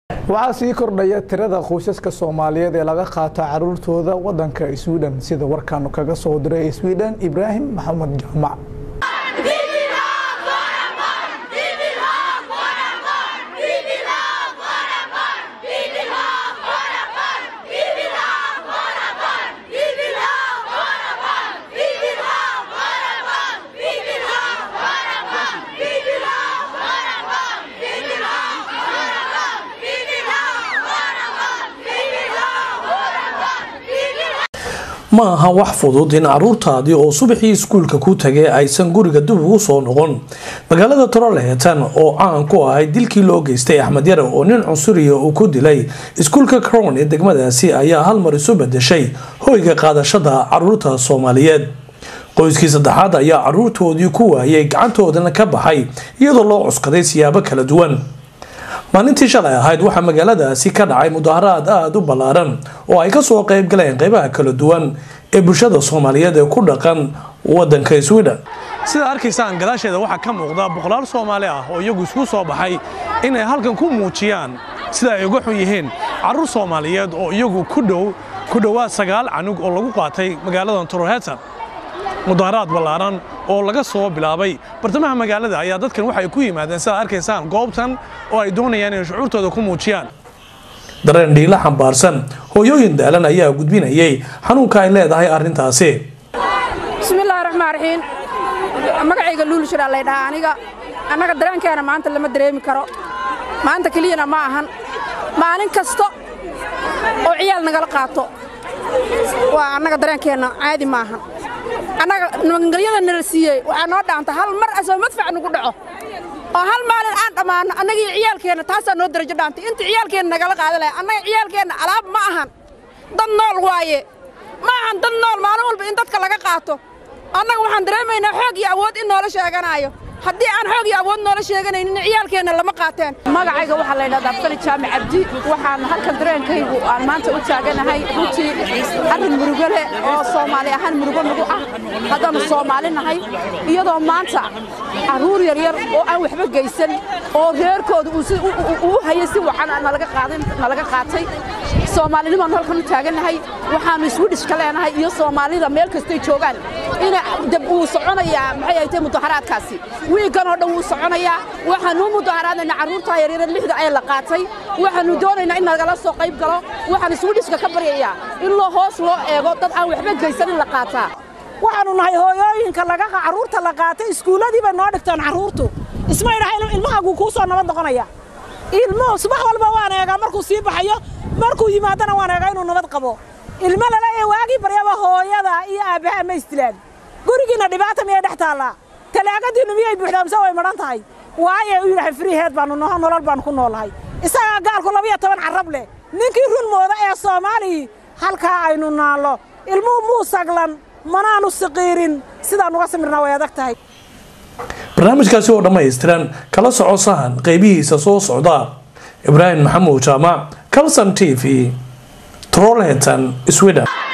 waxaa sii kordhaya tirada qoysaska soomaaliyeed ee laga qaato caruurtooda wadanka sweden sida warkaanu kaga soo diray sweden ibraahim maxamed jaamac ma aha wax fudud in caruurtaadii oo subaxii iskuulka ku tagay aysan guriga dib ugu soo noqon magaalada torolehetan oo caan ku ahayd dilkii loo geystay axmed yare oo nin cunsuriya uu ku dilay iskuulka crown ee degmadaasi ayaa hal mar isu bedeshay hoyga qaadashada caruurta soomaaliyeed qoyskii saddexaad ayaa caruurtoodii ku waayay gacantoodana ka baxay iyadoo loo cuskaday siyaabo kala duwan maalintii shalay ahayd waxaa magaaladaasi ka dhacay mudaharaad aada u ballaaran oo ay kasoo qeyb galeen qeybaha kala duwan ee bulshada soomaaliyeed ee ku dhaqan wadanka sweden sida arkaysaan gadaasheeda waxaa ka muuqda boqolaal soomaali ah oo iyagu isku soo baxay inay halkan ku muujiyaan sida ay uga xun yihiin carruur soomaaliyeed oo iyagu ku dhow ku dhowaad sagaal canug oo lagu qaatay magaaladan torohetan mudaharaad ballaaran oo laga soo bilaabay bartamaha magaalada ayaa dadkan waxay ku yimaadeen sidaad arkaysaan goobtan oo ay doonayaan inay shucuurtooda ku muujiyaan dareen dhiilo xambaarsan hooyooyin daalan ayaa gudbinayay xanuunka ay leedahay arrintaasi bismillaahi raxmaan raxiim magacayga luulishiraa lay dhahaa aniga annaga dareenkeena maanta lama dareemi karo maanta keliyana ma ahan maalin kasta oo ciyaal nagala qaato waa annaga dareenkeenna caadi ma ahan annaga nabadgelyada nala siiyey waxaa noo dhaanta hal mar asoo madfac nagu dhaco oo hal maalin aan dhammaanno annagii ciyaalkeenna taasaa noo darajo dhaantay inta ciyaalkeenna nagala qaada lahay annaga ciyaalkeenna alaab ma ahan dad nool waaye ma ahan dad nool maalin walba in dadka laga qaato annaga waxaan dareemaynaa xoog iyo awood in noola sheeganaayo haddii aan xoog iyo awood noola sheeganaynin ciyaalkeenna lama qaateen magacayga waxaa la ydhahdaa absali jaamic cabdi waxaan halkan dareenkaygu aan maanta u taaganahay runtii arrin murugo leh oo soomaali ahaan murugo nagu ah haddaannu soomaali nahay iyadoo maanta carruur yaryar oo aan waxba geysan oo reerkooda uu hayay si wacan nalaga qaatay soomaalinimaannu halkan u taagannahay waxaannu iswidhishka leenahay iyo soomaalida meel kastay joogaan ina dab uu soconayaa maxay ay tahay mudaharaadkaasi wiiggan oo dhan wuu soconayaa waxaannu u mudaharaadayna carruurtaa yaryara lixda ee la qaatay waxaannu doonaynaa in nagala soo qayb galo waxaan iswidhishka ka baryayaa in loo hoos loo eego dad aan waxba geysan in la qaataa waxaannu nahay hooyooyinka carruurta la qaatay iskuulladii bay noo dhigtaan carruurtu isma idhaha ilmahaguu kuu soo nabad noqonaya ilmuhu subax walba waan eegaa markuu sii baxayo markuu yimaadana waan eegaa inuu nabad qabo ilmo laleeya waagii baryaba hooyada iyo aabbaha ma isdilaan gurigiinna dhibaata miyay dhex taallaa talaagadiinnu miyay buuxdaa mise way madhan tahay waaye u yidhahay friiheed baannu noho nolol baannu ku noolahay isagaa gaalku labiyo toban carrab leh ninkii run mooda ee soomaalii halkaa aynu naallo ilmuhu muu saglan manaannu siqiirin sidaan uga samirnaa way adag tahay barnaamijkaasi oo dhammaystiran kala soco sahan qaybihiisa soo socda ibraahim maxamuud jaamac calson t v trolhetan sweden